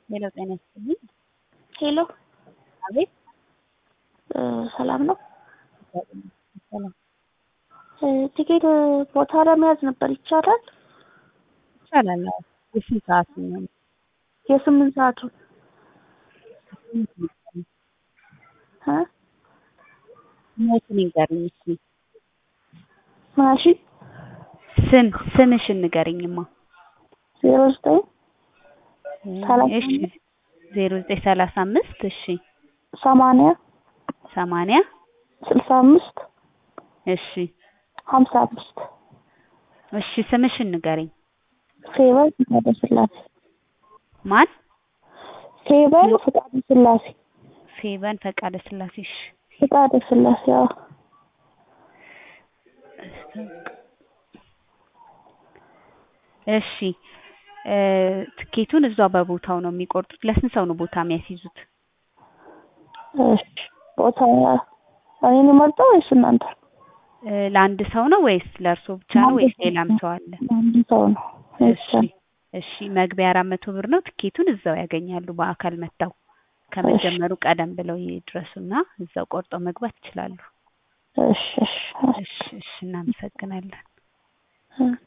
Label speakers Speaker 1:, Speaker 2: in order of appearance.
Speaker 1: ሄሎ ጤና ይስጥልኝ።
Speaker 2: ሄሎ
Speaker 1: አቤት
Speaker 2: እ ሰላም ነው?
Speaker 1: ሰላም
Speaker 2: እ ቲኬት ቦታ ለመያዝ ነበር ይቻላል?
Speaker 1: ይቻላል። አዎ። የስንት ሰዓት ነው?
Speaker 2: የስምንት ሰዓቱን እ
Speaker 1: ስሞትን ይንገሩኝ እስኪ።
Speaker 2: ማሺ
Speaker 1: ስም ስምሽን ንገሪኝማ።
Speaker 2: ዜሮ ዘጠኝ ሰላሳ
Speaker 1: እሺ ዜሮ ዘጠኝ ሰላሳ አምስት እሺ
Speaker 2: ሰማንያ
Speaker 1: ሰማንያ
Speaker 2: ስልሳ አምስት
Speaker 1: እሺ
Speaker 2: ሀምሳ አምስት
Speaker 1: እሺ ስምሽን ንገሪኝ።
Speaker 2: ፌቨን ፍቃደ ስላሴ
Speaker 1: ማን?
Speaker 2: ፌቨን ፍቃደ ስላሴ
Speaker 1: ፌቨን ፈቃደ ስላሴ። እሺ
Speaker 2: ፍቃደ ስላሴ አዎ።
Speaker 1: እሺ እ ትኬቱን እዛው በቦታው ነው የሚቆርጡት። ለስንት ሰው ነው ቦታ የሚያስይዙት?
Speaker 2: እሺ ቦታ እኔን መርጠው ወይስ እናንተ?
Speaker 1: እ ለአንድ ሰው ነው ወይስ ለእርሶ ብቻ ነው ወይስ ሌላም ሰው አለ?
Speaker 2: አንድ ሰው ነው።
Speaker 1: እሺ እሺ መግቢያ አራት መቶ ብር ነው። ትኬቱን እዛው ያገኛሉ በአካል መጥተው ከመጀመሩ ቀደም ብለው ይድረሱና እዛው ቆርጠው መግባት ይችላሉ።
Speaker 2: እሺ እሺ
Speaker 1: እሺ እሺ እናመሰግናለን።
Speaker 2: እ